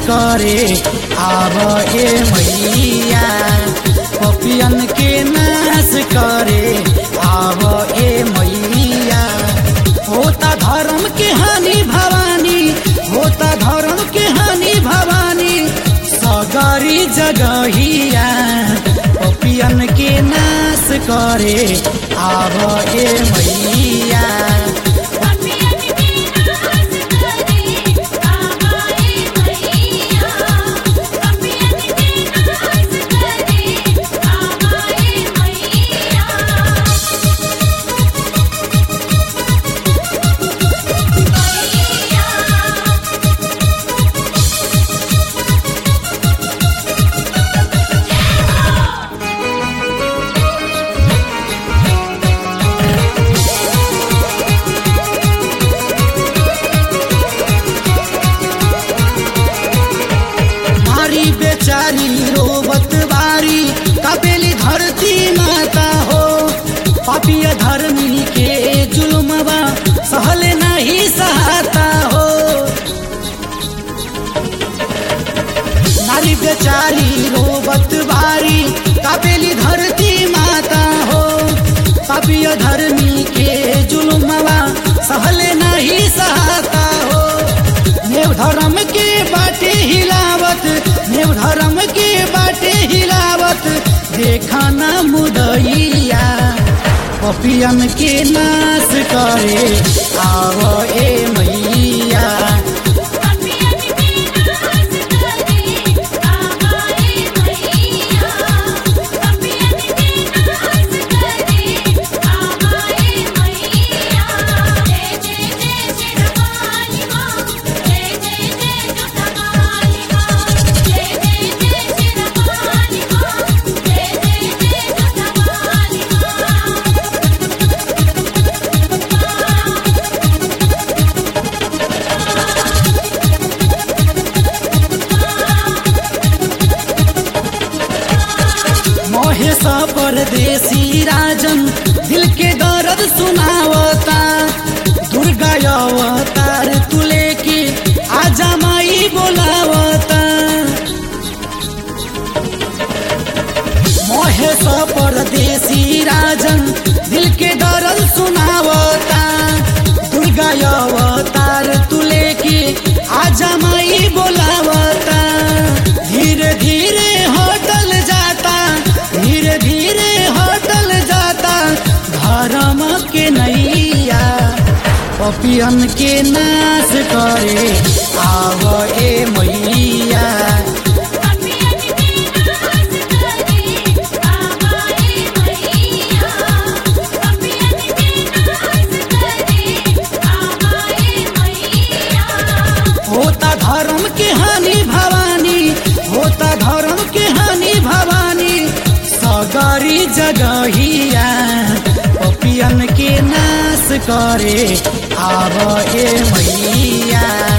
करे आव ए मैया पपियन के नाश करे आव ए मैया होता धर्म के हानि भवानी होता धर्म के हानि भवानी सगरी जगहिया पपियन के नाश करे आव ए मैया पपियन के नाश करे आवाए मैया पपियन के नाश करे आवाए मैया मारी बेचारी रोबत बारी कपेली धरती माता हो पापिया धर्मी के जुलमबा सहले नहीं सहता हो नारी बेचारी रोबत बारी कपेली धरती माता हो पापिया धर्मी के जुलमबा सहले नहीं सहता हो नेव धर्म के बाटे हिलावत नेव धर्म के बाटे हिलावत देखा ना मुदैया पपियन के नाश करे आव ए मैया पपियन के नाश करे आवाए मैया पपियन के नाश करे आवाए मैया जय जय जय शिरवाली मां जय जय जय जोतवाली मां जय जय जय शिरवाली मां जय जय जय जोतवाली मां महेश परदेसी राजन दिल के दर्द सुनावता दुर्गा अवतार तुले के आजा माई बोलावता महेश परदेसी राजन दिल के दर्द सुनावता दुर्गा अवतार तुले के आजा माई बोलावता धीरे धीरे होटल जाता धीरे धीरे होटल जाता धर्म के नैया पपियन के नाश करे आव ए मैया पपियन के नाश करे आवाए मैया पपियन के नाश करे आवाए मैया होता धर्म के हानि भवानी होता धर्म के हानि भवानी सगरी जगहिया पपियन के नाश करे आव ए मैया